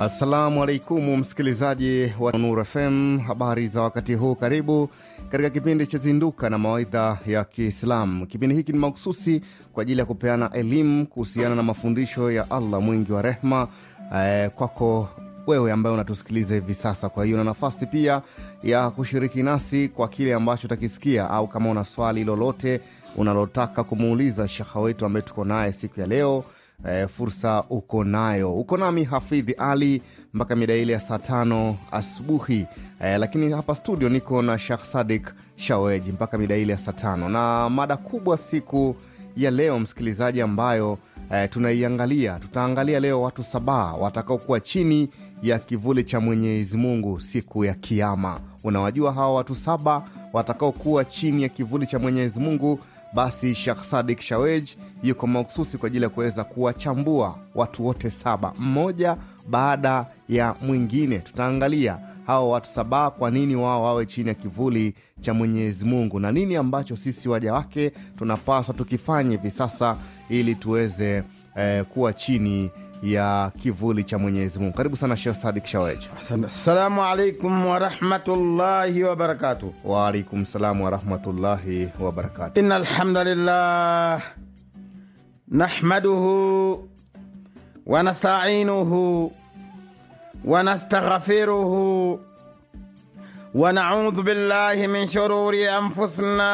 Assalamu alaikum msikilizaji wa Nur FM, habari za wakati huu. Karibu katika kipindi cha Zinduka na Mawaidha ya Kiislamu. Kipindi hiki ni mahususi kwa ajili ya kupeana elimu kuhusiana na mafundisho ya Allah mwingi wa rehma eh, kwako wewe ambaye unatusikiliza hivi sasa. Kwa hiyo na nafasi pia ya kushiriki nasi kwa kile ambacho utakisikia, au kama una swali lolote unalotaka kumuuliza shekha wetu ambaye tuko naye siku ya leo e, fursa uko nayo. Uko nami Hafidhi Ali mpaka mida ile ya saa tano asubuhi e, lakini hapa studio niko na Shekh Sadik Shaweji mpaka mida ile ya saa tano na mada kubwa siku ya leo msikilizaji, ambayo e, tunaiangalia. Tutaangalia leo watu saba watakaokuwa chini ya kivuli cha Mwenyezi Mungu siku ya Kiama. Unawajua hawa watu saba watakaokuwa chini ya kivuli cha Mwenyezi Mungu? Basi Shekh Sadik Shawej yuko mahususi kwa ajili ya kuweza kuwachambua watu wote saba, mmoja baada ya mwingine. Tutaangalia hawa watu saba, kwa nini wao wawe chini ya kivuli cha Mwenyezi Mungu na nini ambacho sisi waja wake tunapaswa tukifanye hivi sasa ili tuweze eh, kuwa chini ya kivuli cha Mwenyezi Mungu. Karibu sana Shekh Sadik Shawej. Assalamu alaikum warahmatullahi wabarakatuh. Waalaikum salam warahmatullahi wabarakatu. Inna alhamdulillah nahmaduhu wa nasta'inuhu wa nastaghfiruhu wa na'udhu billahi min shururi anfusina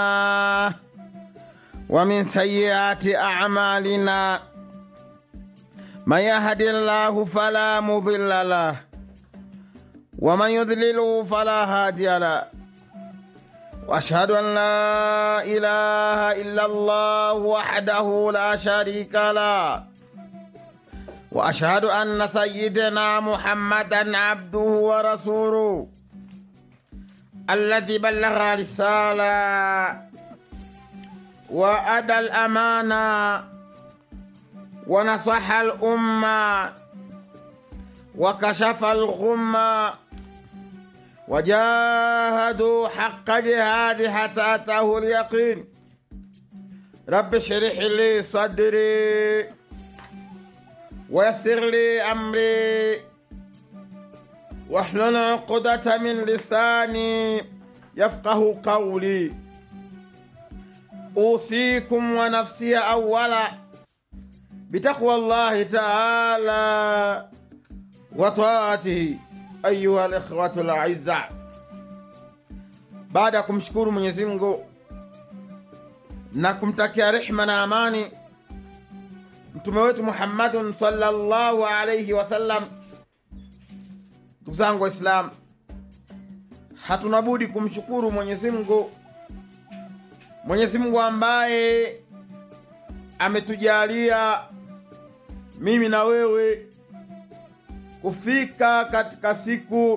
wa min sayyiati a'malina man yahdihillahu fala mudilla lahu ومن يضلله فلا هادي له واشهد ان لا اله الا الله وحده لا شريك له واشهد ان سيدنا محمدا عبده ورسوله الذي بلغ رساله وادى الامانه ونصح الامه وكشف الغمه وجاهدوا حق جهاد حتى أتاه اليقين رب اشرح لي صدري ويسر لي أمري واحلل عقدة من لساني يفقه قولي أوصيكم ونفسي أولا بتقوى الله تعالى وطاعته ayuha likhwatu laizza, baada ya kumshukuru Mwenyezi Mungu na kumtakia rehma na amani mtume wetu Muhammadun sallallahu alayhi wasallam, ndugu zangu Waislamu, hatuna budi kumshukuru Mwenyezi Mungu, Mwenyezi Mungu ambaye ametujalia mimi na wewe kufika katika siku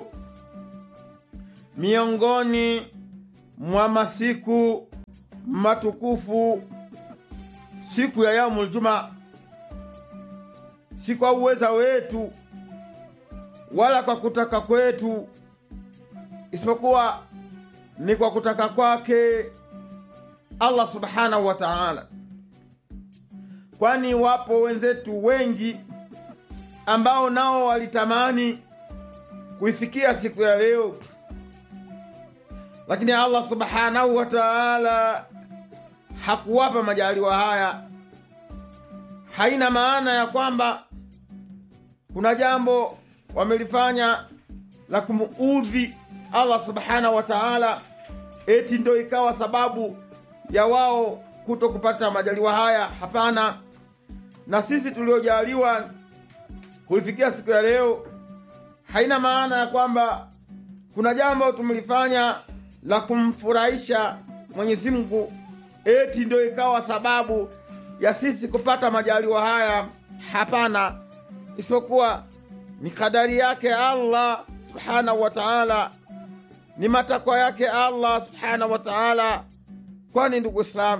miongoni mwa masiku matukufu, siku ya yaumul juma, si kwa uweza wetu wala kwa kutaka kwetu, isipokuwa ni kwa kutaka kwake Allah subhanahu wa ta'ala, kwani wapo wenzetu wengi ambao nao walitamani kuifikia siku ya leo, lakini Allah subhanahu wa ta'ala hakuwapa majaliwa haya. Haina maana ya kwamba kuna jambo wamelifanya la kumuudhi Allah subhanahu wa ta'ala eti ndo ikawa sababu ya wao kuto kupata majaliwa haya. Hapana, na sisi tuliojaliwa kuifikia siku ya leo haina maana ya kwamba kuna jambo tumelifanya la kumfurahisha Mwenyezi Mungu eti ndio ikawa sababu ya sisi kupata majaliwa haya. Hapana, isipokuwa ni kadari yake Allah subhanahu wa ta'ala, ni matakwa yake Allah subhanahu wa ta'ala. Kwani ndugu Islam,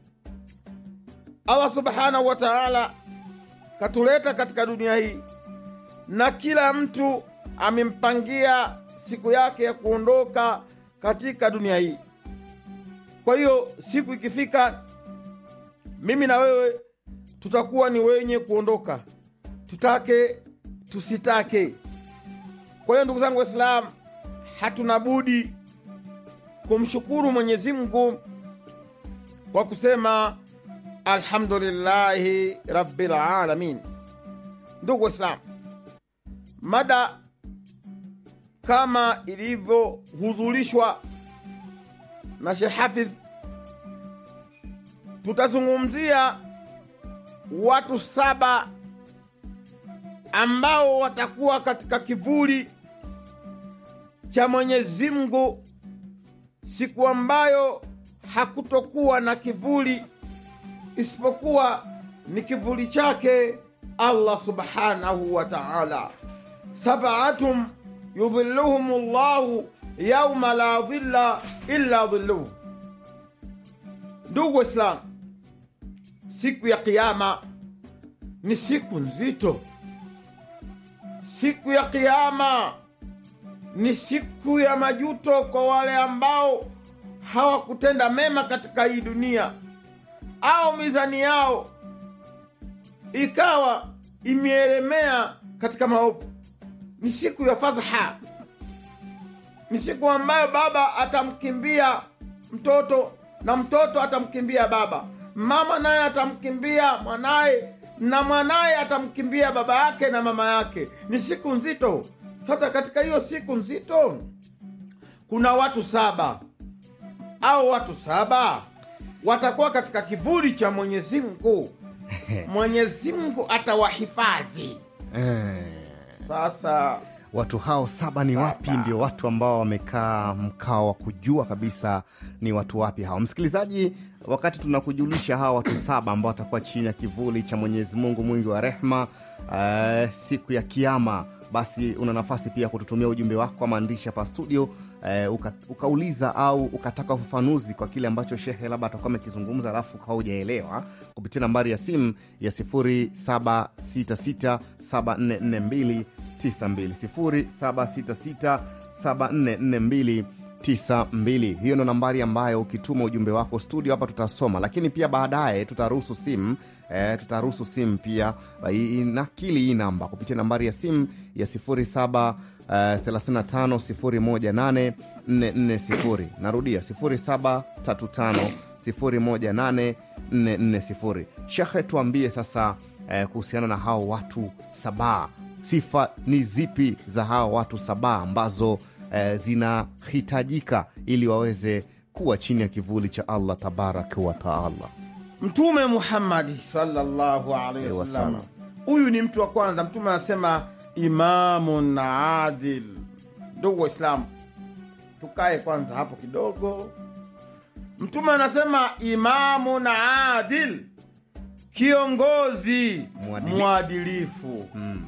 Allah subhanahu wa ta'ala katuleta katika dunia hii na kila mtu amempangia siku yake ya kuondoka katika dunia hii. Kwa hiyo siku ikifika, mimi na wewe tutakuwa ni wenye kuondoka, tutake tusitake. Kwa hiyo ndugu zangu Waislamu, hatuna budi kumshukuru Mwenyezi Mungu kwa kusema alhamdulillahi rabbil alamin. Ndugu Waislamu, mada kama ilivyohudhurishwa na Sheikh Hafidh, tutazungumzia watu saba ambao watakuwa katika kivuli cha Mwenyezi Mungu siku ambayo hakutokuwa na kivuli isipokuwa ni kivuli chake Allah subhanahu wa ta'ala. Sab'atum yudhilluhum llahu yauma la dhilla illa dhilluhu. Ndugu Waislamu, siku ya Kiyama ni siku nzito. Siku ya Kiyama ni siku ya majuto kwa wale ambao hawakutenda mema katika hii dunia au mizani yao ikawa imeelemea katika maovu. Ni siku ya fadhaha, ni siku ambayo baba atamkimbia mtoto na mtoto atamkimbia baba, mama naye atamkimbia mwanaye na mwanaye atamkimbia baba yake na mama yake. Ni siku nzito. Sasa katika hiyo siku nzito kuna watu saba au watu saba watakuwa katika kivuli cha Mwenyezi Mungu. Mwenyezi Mungu atawahifadhi. Eh, Sasa watu hao saba ni Saba. wapi? Ndio watu ambao wamekaa mkao wa kujua kabisa ni watu wapi hao. Msikilizaji, wakati tunakujulisha hawa watu saba ambao watakuwa chini ya kivuli cha Mwenyezi Mungu mwingi wa rehma eh, siku ya Kiama, basi una nafasi pia kututumia ujumbe wako wa maandishi hapa studio eh, uka, ukauliza au ukataka ufafanuzi kwa kile ambacho shehe labda atakuwa amekizungumza alafu ukawa hujaelewa kupitia nambari ya simu ya 0766744292 0766744292 hiyo ndo nambari ambayo ukituma ujumbe wako studio hapa tutasoma lakini pia baadaye tutaruhusu simu eh, tutaruhusu simu pia eh, inakili hii namba kupitia nambari ya simu ya 07 Uh, 350184440 narudia 0735018440 shekhe tuambie sasa eh, kuhusiana na hao watu sabaa sifa ni zipi za hao watu sabaa ambazo eh, zinahitajika ili waweze kuwa chini ya kivuli cha allah tabaraka wataala Mtume Muhammadi sallallahu alaihi Alaihi wasallam, wasallam. huyu ni mtu wa kwanza. Mtume anasema imamun adil. Ndugu Waislamu, tukae kwanza hapo kidogo. Mtume anasema imamun adil, kiongozi Mwadilifu. mwadilifu.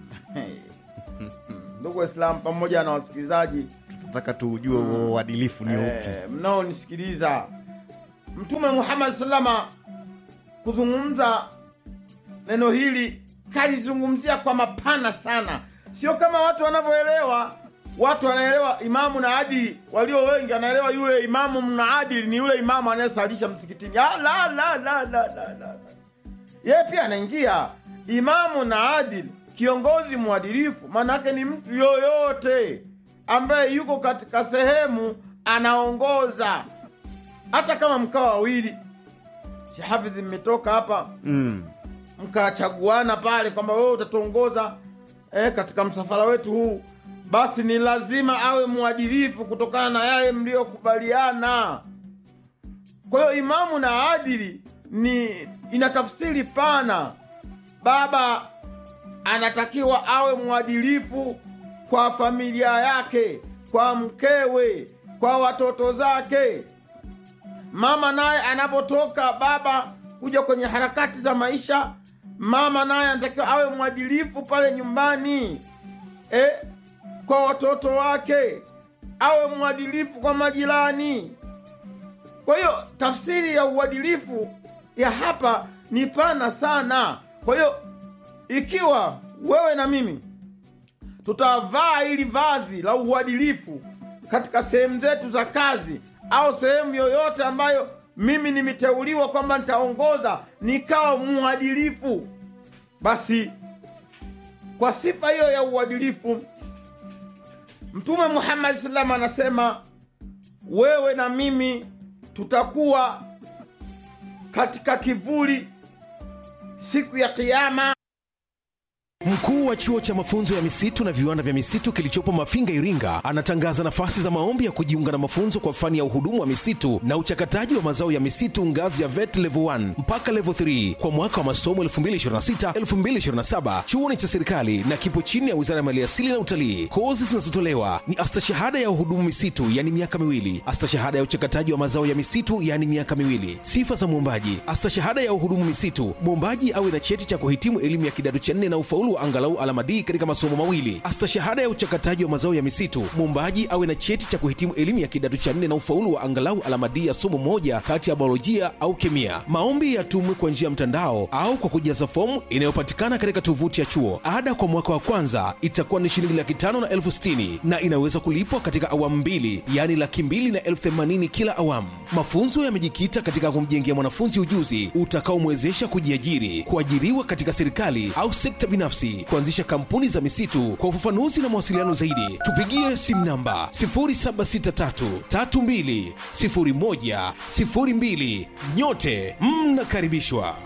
Ndugu Waislamu pamoja na wasikilizaji tunataka tujue huo uadilifu ni upi eh, mnaonisikiliza, Mtume Muhammad salama kuzungumza neno hili kalizungumzia kwa mapana sana, sio kama watu wanavyoelewa. Watu wanaelewa imamu na adili, walio wengi wanaelewa yule imamu mna adili ni yule imamu anayesalisha msikitini. Ah, la, la, la, la, la, la. Yeye pia anaingia imamu na adili, kiongozi mwadilifu. Maana yake ni mtu yoyote ambaye yuko katika sehemu anaongoza, hata kama mkawa wawili. Shehafidhi, mmetoka hapa mm. mkachaguana pale kwamba wewe utatuongoza eh, katika msafara wetu huu, basi ni lazima awe mwadilifu kutokana na yale mliyokubaliana. Kwa hiyo imamu na adili ni ina tafsiri pana. Baba anatakiwa awe mwadilifu kwa familia yake, kwa mkewe, kwa watoto zake. Mama naye anapotoka baba kuja kwenye harakati za maisha, mama naye anatakiwa awe mwadilifu pale nyumbani eh, kwa watoto wake, awe mwadilifu kwa majirani. Kwa hiyo tafsiri ya uadilifu ya hapa ni pana sana. Kwa hiyo ikiwa wewe na mimi tutavaa hili vazi la uadilifu katika sehemu zetu za kazi au sehemu yoyote ambayo mimi nimeteuliwa kwamba nitaongoza nikawa mwadilifu, basi kwa sifa hiyo ya uadilifu mtume muhammadi salam anasema wewe na mimi tutakuwa katika kivuli siku ya kiama Mkuu wa chuo cha mafunzo ya misitu na viwanda vya misitu kilichopo Mafinga, Iringa, anatangaza nafasi za maombi ya kujiunga na mafunzo kwa fani ya uhudumu wa misitu na uchakataji wa mazao ya misitu ngazi ya VET level 1 mpaka level 3 kwa mwaka wa masomo 2026-2027. Chuo ni cha serikali na kipo chini ya Wizara ya Maliasili na Utalii. Kozi zinazotolewa ni astashahada ya uhudumu misitu, yani miaka miwili, astashahada ya uchakataji wa mazao ya misitu, yani miaka miwili. Sifa za mwombaji: astashahada ya uhudumu misitu, mwombaji awe na cheti cha kuhitimu elimu ya kidato cha nne na ufaulu wa angalau alama D katika masomo mawili. Astashahada ya uchakataji wa mazao ya misitu, mwombaji awe na cheti cha kuhitimu elimu ya kidato cha nne na ufaulu wa angalau alama D ya somo moja kati ya biolojia au kemia. Maombi yatumwe kwa njia ya mtandao au kwa kujaza fomu inayopatikana katika tovuti ya chuo. Ada kwa mwaka wa kwanza itakuwa ni shilingi laki tano na elfu sitini na inaweza kulipwa katika awamu mbili, yaani laki mbili na elfu themanini kila awamu. Mafunzo yamejikita katika kumjengea mwanafunzi ujuzi utakaomwezesha kujiajiri, kuajiriwa katika serikali au sekta binafsi, kuanzisha kampuni za misitu. Kwa ufafanuzi na mawasiliano zaidi, tupigie simu namba 0763320102. Nyote mnakaribishwa.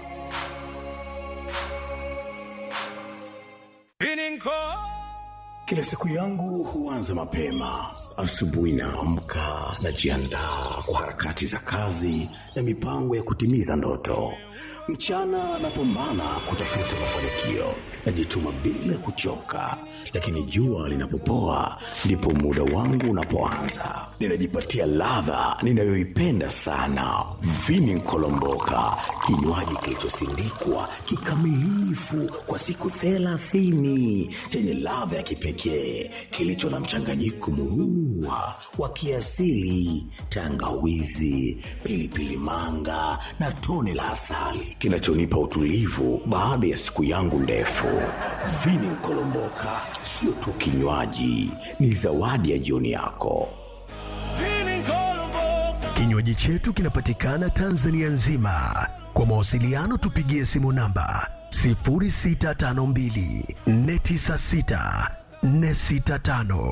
Kila siku yangu huanza mapema. Asubuhi naamka, najiandaa kwa harakati za kazi na mipango ya kutimiza ndoto. Mchana napambana kutafuta mafanikio, najituma bila kuchoka, lakini jua linapopoa ndipo muda wangu unapoanza. Ninajipatia ladha ninayoipenda sana, vini nkolomboka, kinywaji kilichosindikwa kikamilifu kwa siku thelathini chenye ladha ya kipekee kilicho na mchanganyiko murua wa kiasili, tangawizi, pilipili manga na tone la asali kinachonipa utulivu baada ya siku yangu ndefu. Vini Nkolomboka sio tu kinywaji, ni zawadi ya jioni yako. Kinywaji chetu kinapatikana Tanzania nzima. Kwa mawasiliano tupigie simu namba 0652 496 465.